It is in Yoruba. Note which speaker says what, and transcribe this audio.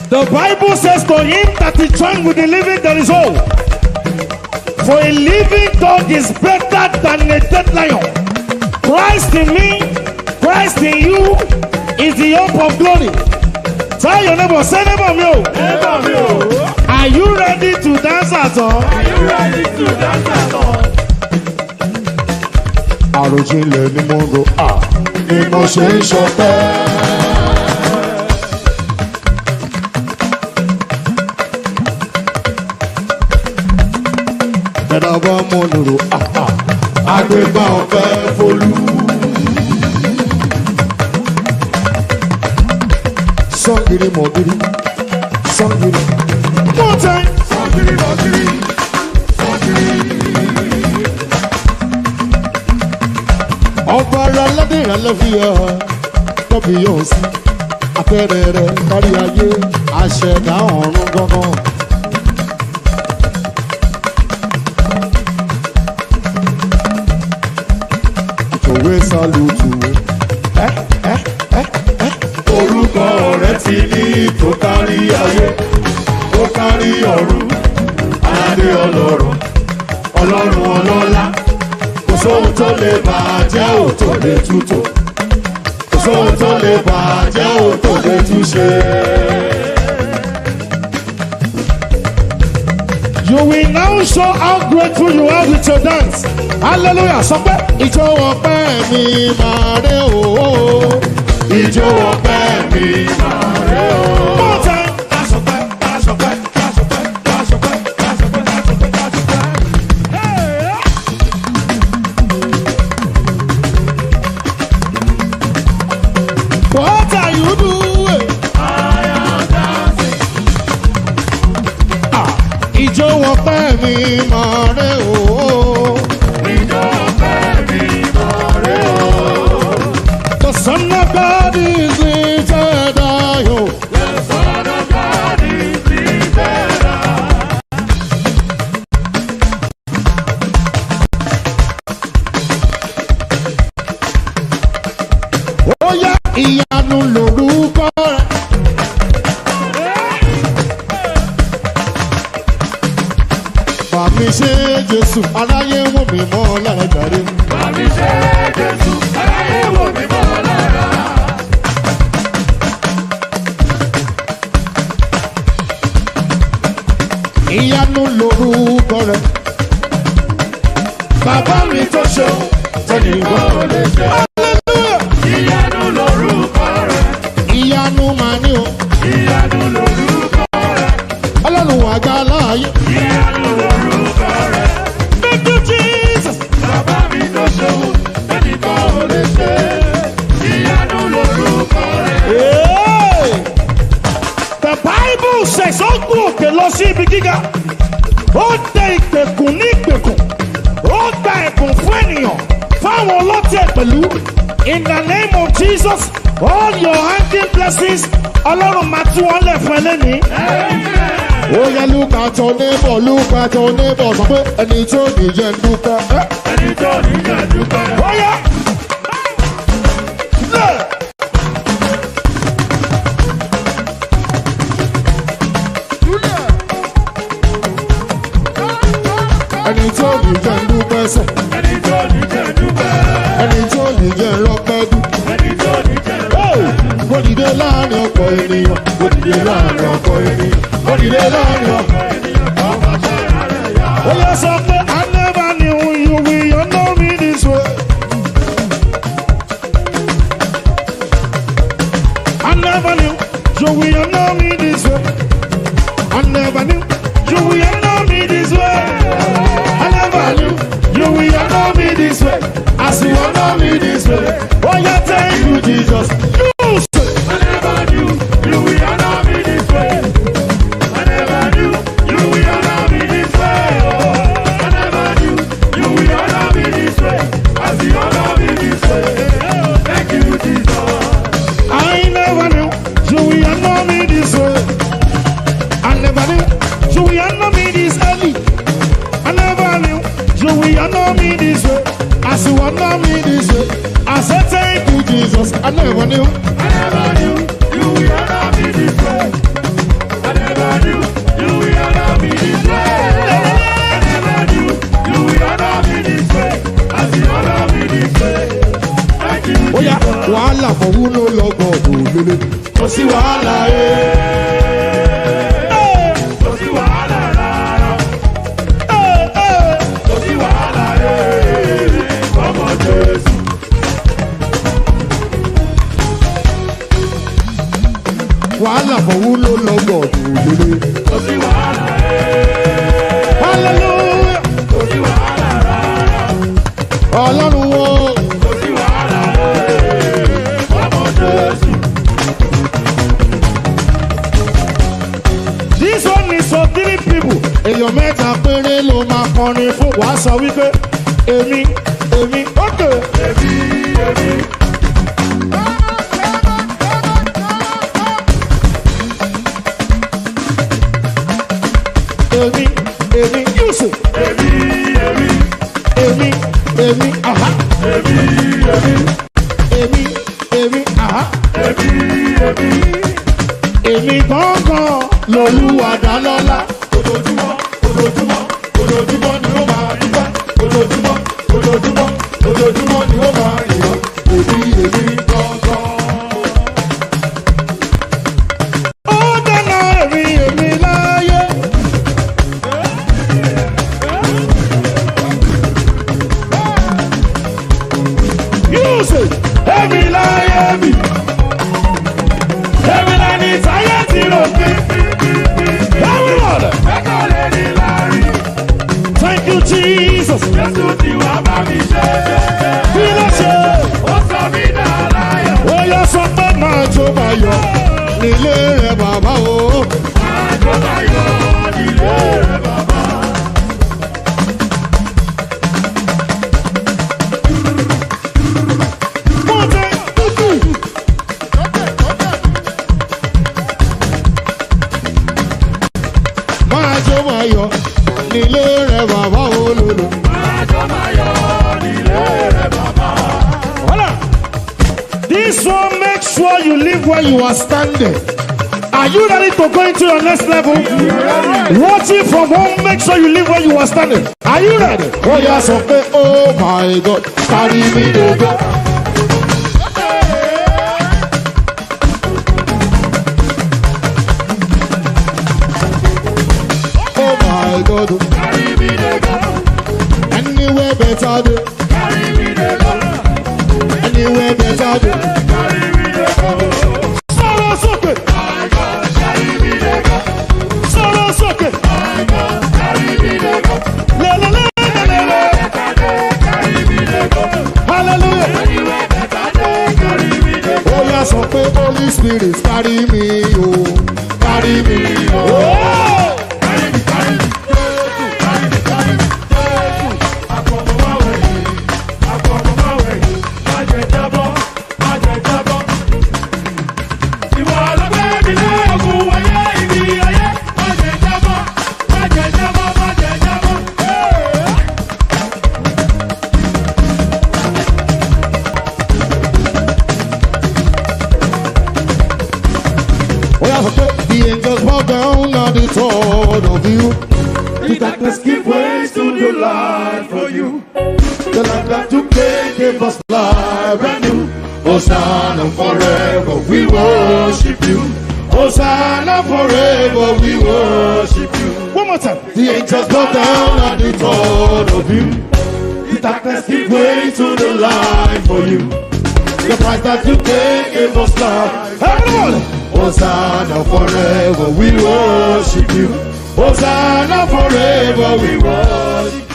Speaker 1: The Bible says to him that is joined with the living there is hope. For a living dog is better than a dead lion. Christ in me, Christ in you is the hope of glory. Tell your neighbor, say neighbor me. oh.
Speaker 2: Neighbor mi o,
Speaker 1: Are you ready to dance at all?
Speaker 2: are you ready to dance at all?
Speaker 1: Àròjinlẹ̀ ni mo rò à ni mo ṣe ń ṣọpẹ́. Ẹ̀dá bá mọ̀ lòrò à à àgbégbá ọ̀fẹ́ folú. Sọ́ngìrì mọ̀gìrì sọ́ngìrì. More time.
Speaker 2: Sọ́kiri lọ́kiri, sọ́kiri.
Speaker 1: ọba ara aládé ìrànlẹ́ fi hàn tọ́bi yóò sí apẹ̀rẹ̀ rẹ̀ kárí ayé àṣẹ̀dá ọ̀run gangan. àtòwé sálùtù ẹ ẹ ẹ ẹ
Speaker 2: Orúkọ rẹ̀ ti ní tó kárí ayé, tó kárí ọ̀run, aládé ọlọ́run, ọlọ́run ọlọ́lá. Kò sóhun tó lè bàjẹ́ ò tó lè tútò. Kò sóhun tó lè bàjẹ́ ò tó lè túṣe.
Speaker 1: You will now show how grateful you are with your dance. Hallelujah. Sọ pé ìjọ ọpẹ́ mi máa rẹ òó.
Speaker 2: Ìjó ọpẹ́ mi máa rẹ̀ ọ́.
Speaker 1: More time.
Speaker 2: Kásọpẹ́, kásọpẹ́, kásọpẹ́, kásọpẹ́, kásọpẹ́, kásọpẹ́, kásọpẹ́.
Speaker 1: What are you doing? Ìjọ ọpẹ́ mi máa rẹ òó.
Speaker 2: Ìjó ọpẹ́ mi máa rẹ̀ ọ́.
Speaker 1: The son of God is lifted high. oh.
Speaker 2: The Son of God is lifted high.
Speaker 1: Ó yá ìyanu lórúkọ rẹ̀. Bàmí ṣe Jésù aráyé wò mí mọ́ lára jàre.
Speaker 2: Bàmí ṣe Jésù, aráyé wò mí mọ́ lára.
Speaker 1: Ìyanu lórúkọ rẹ̀.
Speaker 2: Bàbá mi tó ṣeun, tẹnìkan ò lè ṣe. Ìyanu lorúkọ rẹ̀,
Speaker 1: Ìyanu màá ní o.
Speaker 2: ìyanu lorúkọ rẹ̀,
Speaker 1: Ọlọ́run àgbà láàyè.
Speaker 2: ìyanu lorúkọ rẹ̀.
Speaker 1: Thank you Jesus.
Speaker 2: Bàbá mi tó ṣeun, tẹnìkan ò lè ṣe. Ìyanu lorúkọ rẹ̀.
Speaker 1: Hey! The Bible says ó gún òkè lọ sí ibi gíga. Ó dẹ ìgbèkùn ní ìgbèkùn. Ó gba ẹ̀bùn fún ènìyàn fáwọn ọlọ́tẹ̀ pẹ̀lú. In the name of Jesus, all your hanging blessings, Ọlọ́run máa tú wọn lẹ̀ fún ẹ lẹ́nìí. Ó yẹ lúkà tó níbọ̀ lúkà tó níbọ̀ sọ pé ẹni tó nìyẹn ń dúpẹ́.
Speaker 2: Ẹni tó ní jẹ́ dúpẹ́.
Speaker 1: Ó yẹ. Lẹ̀. ẹni tó ní jẹ́ ń dúpẹ́ sẹ̀
Speaker 2: Ẹni tó ní jẹ́ dúpẹ́.
Speaker 1: ẹni tó ní jẹ́ ń rọ́pẹ́ dùn.
Speaker 2: Ẹni tó ní jẹ́ dúpẹ́.
Speaker 1: Mo dìde láàrin ọkọ̀ ènìyàn. Mo dìde láàrin ọkọ̀ ènìyàn. Mo dìde láàrin ọkọ̀ Ó yẹ sọ pé I never knew you will you know me this way. I never knew you will you know me this way. I never knew you will you know me this way. I never knew you will you know me this way. As you know me this way. Oh yeah, thank you Jesus. You say.
Speaker 2: I never knew you will honor me this way. I never knew you will honor me this way. Oh, I never knew you will honor me this way. As you honor me this way. Oh, thank you, Jesus.
Speaker 1: I never knew you will know me this way. I never knew you will know me this early. I never knew you will know me this way. As you know me this way. I said thank you Jesus. I never knew.
Speaker 2: I never knew you will honor me this way. wàhálà ẹ̀. Kò sí wàhálà rárá. Kò sí wàhálà ẹ̀. Ọmọ Jésù.
Speaker 1: wàhálà fọwọ́ ló lọ́gbọ̀ òdòdó.
Speaker 2: Kò sí wàhálà ẹ̀.
Speaker 1: hallelujah
Speaker 2: Kò sí wàhálà rárá.
Speaker 1: ọlọ́run wo
Speaker 2: Kò sí wàhálà ẹ̀. Ọmọ Jésù.
Speaker 1: this one is for three people. èèyàn mẹ́ta péré ló máa kọrin fún wàá sọ wípé èmi èmi ókè.
Speaker 2: Èmi, èmi.
Speaker 1: èmi èmi yusuf
Speaker 2: Èmi, èmi.
Speaker 1: èmi èmi aha
Speaker 2: Èmi, èmi.
Speaker 1: èmi èmi aha
Speaker 2: Èmi, èmi.
Speaker 1: èmi gángan lolúwa dálọ́lá.
Speaker 2: Ojoojúmọ́, ojoojúmọ́, ojoojúmọ́ ni ó máa dúpẹ́. Ojoojúmọ́, ojoojúmọ́, ojoojúmọ́ ni ó máa yọ̀. Èmi, èmi gangan.
Speaker 1: ó dáná èmi èmi láyé. yusuf èmi láyé mi. èmi lẹni táyé ti rò pé. everyone
Speaker 2: Ẹ̀kọ́ lè ní láàrin.
Speaker 1: thank you jesus.
Speaker 2: Jésù ti wá bá mi ṣe.
Speaker 1: kí ló ṣe.
Speaker 2: Ó sọ mí dá láyọ̀.
Speaker 1: ó yẹ sọ pé máa jó máa yọ nílé rẹ bàbá o.
Speaker 2: Àjọ máa yọ nílé rẹ̀ bàbá.
Speaker 1: mo tẹ kúkú. máa jó máa yọ nílé rẹ bàbá o lòlò.
Speaker 2: Àjọ máa yọ nílé rẹ̀ bàbá.
Speaker 1: Hold on. This one make sure you live where you are standing. Are you ready to go into your next level? Watching from home, make sure you live where you are standing. Are you ready? Oh yes, okay. Oh my God, carry me to go. Oh my God,
Speaker 2: Carry me dey go,
Speaker 1: anywhere better day,
Speaker 2: carry me dey go,
Speaker 1: anywhere better day.
Speaker 2: carry me dey go.
Speaker 1: Sọ̀rọ̀ sókè,
Speaker 2: My God, carry me dey go.
Speaker 1: sọ̀rọ̀ sókè.
Speaker 2: My God, carry me dey go.
Speaker 1: Lelelelelele.
Speaker 2: Better day, carry me dey go.
Speaker 1: Hallelujah.
Speaker 2: Anywhere better day, carry me dey go.
Speaker 1: ó yá sọ pé holy spirit carry me o carry me o.
Speaker 2: Carry me, carry me. Carry me, carry me. Àfọ̀mọ́wáwẹ̀ yìí, àfọ̀mọ́wáwẹ̀ yìí. Má jẹ́ jábọ́, má jẹ́ jábọ́. Ìwọ ọlọ́gbẹ́ mi lẹ́ẹ̀kún wáyé ibi ayé. Má jẹ́ jábọ́, má jẹ́ jábọ́, má jẹ́ jábọ́.
Speaker 1: ó yá sọ pé the angels bow down at the thought of you.
Speaker 2: The darkness give way to the light for you.
Speaker 1: the light that you gave gave us life and new.
Speaker 2: Hosanna forever, we worship you.
Speaker 1: Hosanna forever we worship
Speaker 2: you.
Speaker 1: One more time. The angels bow down at the thought of you.
Speaker 2: The darkness give way to the light for you.
Speaker 1: The price that you gave gave us life. Everyone.
Speaker 2: Hosanna forever, we worship you.
Speaker 1: Hosanna forever we
Speaker 2: We worship